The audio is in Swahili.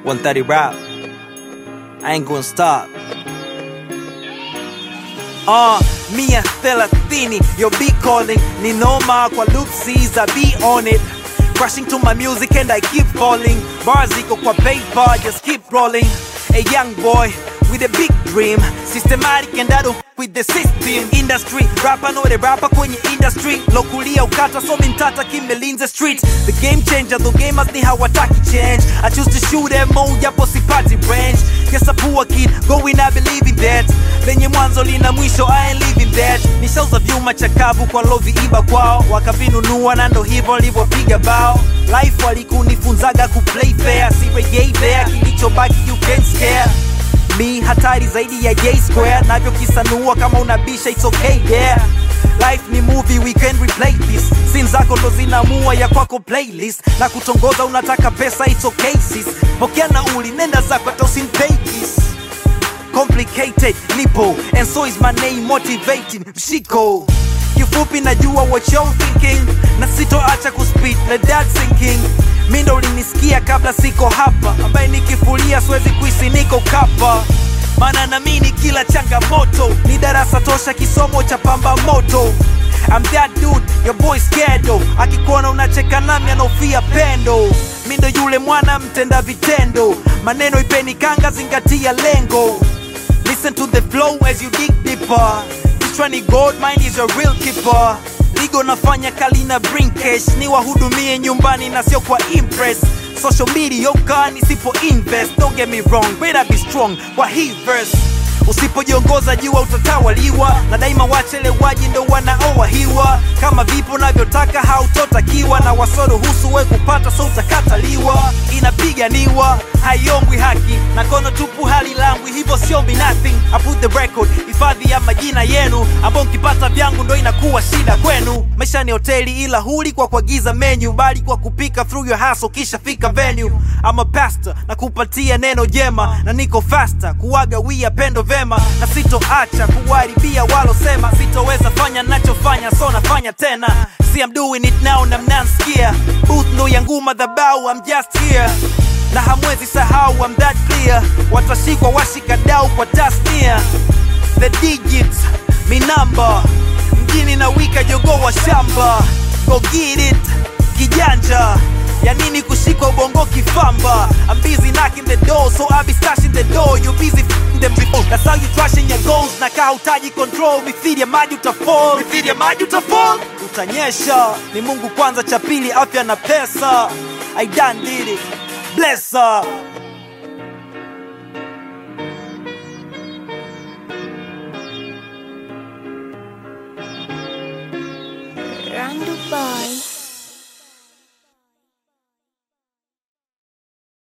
130 rap. I ain't gonna stop. Uh, mia thelathini, your beat calling Ni noma kwa loopsies, I be on it Crashing to my music and I keep falling Bars iko kwa paper, just keep rolling A young boy with a big dream Systematic and I don't f- with the system Industry, rapper know the rapper kwenye industry Lokulia ukata so mintata kimelinze street The game changer, the gamers ni hawataki change I choose to shoot MO japo sipati range Yes a poor kid, going I believe in that lenye mwanzo lina mwisho I ain't living that nishauza vyuma chakavu kwa loviiba kwao wakavinunua na ndo hivyo livyopiga bao life walikunifunzaga kuplay fair sirejei there kilichobaki you can't scare mi hatari zaidi ya j square navyokisanua kama unabisha it's okay yeah life ni movie we can replay this sin zako ndo zinamua ya kwako playlist na kutongoza unataka pesa it's okay sis pokea nauli nenda zako hata usinpay kiss complicated nipo and so is my name motivating mshiko kifupi najua what you're thinking na sitoacha kuspit na that sinking mi ndo ulinisikia kabla siko hapa ambaye nikifulia siwezi kuisi niko kapa maana namini kila changamoto ni darasa tosha kisomo cha pamba moto I'm that dude, your boy scared though akikuona unacheka nami anaofia pendo mi ndo yule mwana mtenda vitendo maneno ipeni kanga zingatia lengo Listen to the flow as you dig deeper. Kichwani gold, mind is your real keeper. Ligo nafanya kalina bring cash, ni wahudumie nyumbani na sio kwa impress. Social media yoka nisipo invest, don't get me wrong, better be strong kwa hii verse. Usipojiongoza jua utatawaliwa, na daima wachelewaji ndo wanaowahiwa. Kama vipo navyotaka hautotakiwa, na wasoruhusu we kupata so utakataliwa. Inapiganiwa haiombwi haki, na kono tupu halilambwi, hivyo siombi nothing. I put the record, hifadhi ya majina yenu, ambao mkipata vyangu ndo inakuwa shida kwenu. Maisha ni hoteli, ila huli kwa kuagiza menu, bali kwa kupika through your hustle, kisha fika venue. I'm a pastor na kupatia neno jema, na niko faster kuwaga wia pendo vema, na sitoacha kuwaribia walosema sitoweza fanya nachofanya, so nafanya tena. See I'm doing it now na mnansikia, booth ndo yangu madhabau, I'm just here na hamwezi sahau I'm that clear, watashikwa washikadau kwa tasnia, the digits mi namba mjini na wika jogoo wa shamba, go get it kijanja ya nini kushikwa ubongo kifamba I'm busy knocking the door so I be stashing the door you busy f***ing them before that's how you trashing your goals na kaa hutaji control mithili ya maji utafall mithili ya maji utafall utanyesha ni Mungu kwanza cha pili afya na pesa I done did it bless her Randu Boy.